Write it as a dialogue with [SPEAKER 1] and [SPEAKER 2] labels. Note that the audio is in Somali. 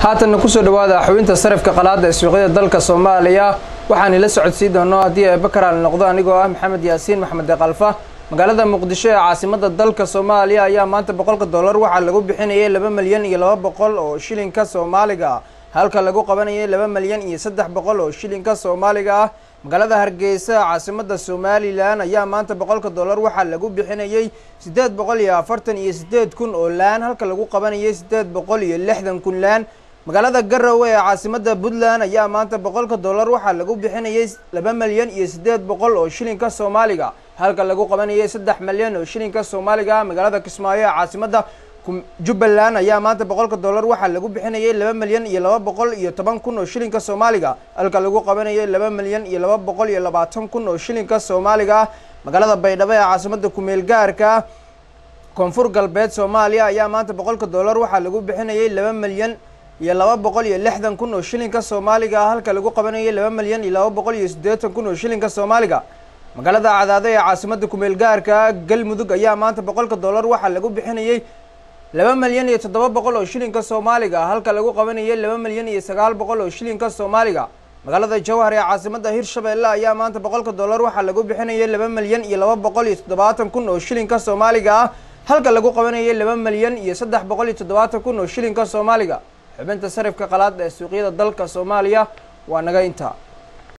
[SPEAKER 1] haatanna kusoo dhawaada xubinta sarifka qalaada ee suuqyada dalka soomaaliya waxaan ila socodsiin doonaa haddii eebakaraal noqdo anigoo ah maxamed yaasiin maxamed deeqalfa magaalada muqdisho ee caasimada dalka soomaaliya ayaa maanta boqolka dollar waxaa lagu bixinayay laba milyan iyo laba boqol oo shilinka soomaaliga ah halka lagu qabanayay laba milyan iyo saddex boqol oo shilinka soomaaliga ah magaalada hargeysa caasimada somalilan ayaa maanta boqolka dollar waxaa lagu bixinayay siddeed boqol iyo afartan iyo siddeed kun oo laan halka lagu qabanayay siddeed boqol iyo lixdan kun laan magaalada garowe ee caasimada puntland ayaa maanta boqolka dollar waxaa lagu bixinayay laba milyan iyo siddeed boqol oo shilinka soomaaliga halka lagu qabanayay saddex milyan oo shilinka soomaaliga magaalada kismaayo ee caasimada jubbaland ayaa maanta boqolka dollar waxaa lagu bixinayay laba milyan iyo laba boqol iyo toban kun oo shilinka soomaaliga halka lagu qabanayay laba milyan iyo laba boqol iyo labaatan kun oo shilinka soomaaliga magaalada baydhabo ee caasimada kumeel gaarka koonfur galbeed soomaaliya ayaa maanta boqolka dollar waxaa lagu bixinayay laba milyan iyo laba boqol iyo lixdan kun oo shilinka soomaaliga halka lagu qabanayay laba milyan iyo laba boqol iyo siddeetan kun oo shilinka soomaaliga magaalada cadaado ee caasimada kumeel gaarka galmudug ayaa maanta boqolka dollar waxaa lagu bixinayay laba milyan iyo toddoba boqol oo shilinka soomaaliga halka lagu qabanayay laba milyan iyo sagaal boqol oo shilinka soomaaliga magaalada jowhar ee caasimada hirshabeelle ayaa maanta boqolka dollar waxaa lagu bixinayay laba milyan iyo laba boqol iyo toddobaatan kun oo shilinka soomaaliga ah halka lagu qabanayay laba milyan iyo saddex boqol iyo toddobaatan kun oo shilinka soomaaliga xubinta sarifka qalaad ee suuqyada dalka soomaaliya waa naga intaa